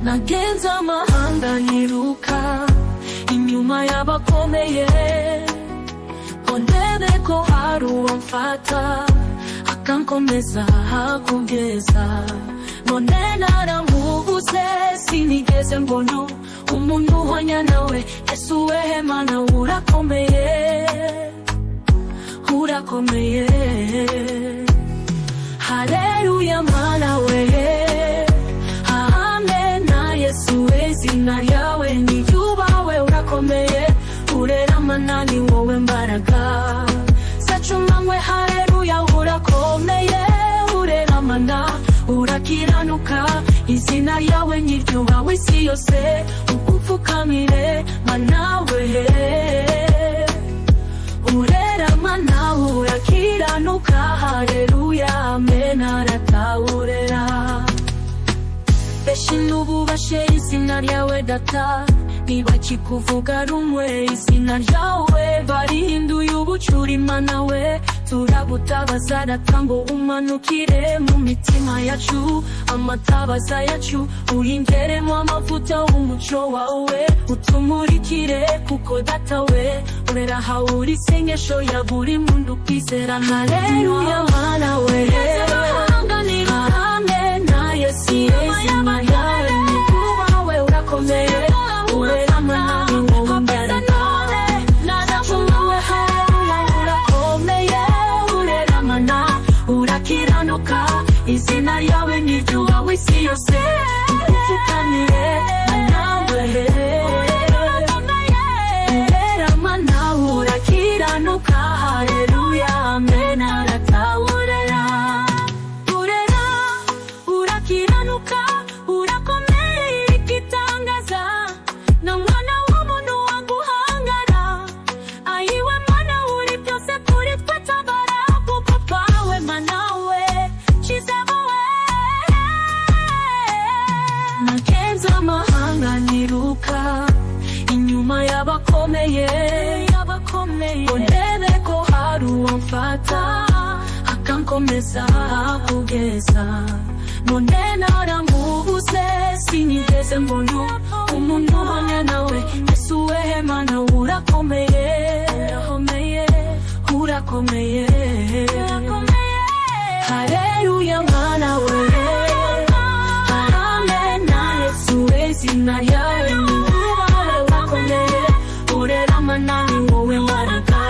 nagenze amahanga nyiruka inyuma y'abakomeye ngo ndebe ko hari uwo mfata akankomeza hakugeza none naramubuze sinigeze mbona umuntu uhwanya nawe ese uwehe mana urakomeye urakomeye haleluya mana we amen na yesu we izina ryawe niyubawe urakomeye urera manani wowe mbaraga sacumanywe haleluya urakomeye urera mana urakiranuka izina ryawe nyiryubawe isi yose ugupfukamire manawe urera mana urakiranuka haleluya amen aratawurera benshi n'ubu bashe izina ryawe data ntibakikuvuga rumwe izina ryawe barihinduye ubucura imana we turagutabaza data ngo umanukire mu mitima yacu amatabaza yacu uringeremo amavuta w'umuco wawe utumurikire kuko data we urera hawuri isengesho ya buri muntu kwizera haleluya mana we amen na yesu izina ryawe ni kubawe urakomeye urera manani wowe mbaraga Nazamuwe haleluya urakomeye urera mana urakiranuka izina ryawe ni ryuba w'isi yose ugupfukamire manawe urera mana urakiranuka haleluya amen aratawurera urera urakiranuka urakomeye igitangaza na mwana w'umuntu waguhangara ayiwe mana uri byose kuri twe tabara kuko twawe mana we cyiza wowe nagenze amahanga niruka inyuma y'abakomeye y'abakomeye ngo ndebe ko hari uwo mfata akankomeza kugeza none naramubuze sinigeze mbona umuntu uhanya nawe ese uwehe mana urakomeye urakomeye urakomeye haleluya mana we amen na yesu izina ryawe ni wowe urakomeye urera manani wowe mbaraga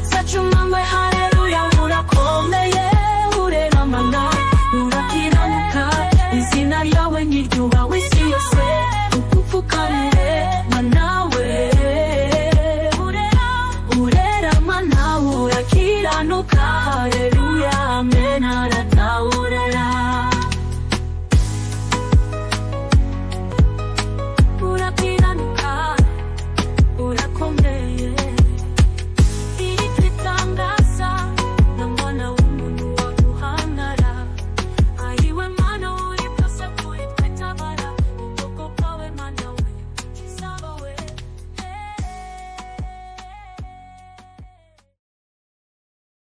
sacumanywe haleluya urakomeye urera mana urakiranuka izina ryawe nyiryuba w'isi yose ugupfukamire manawe urera mana urakiranuka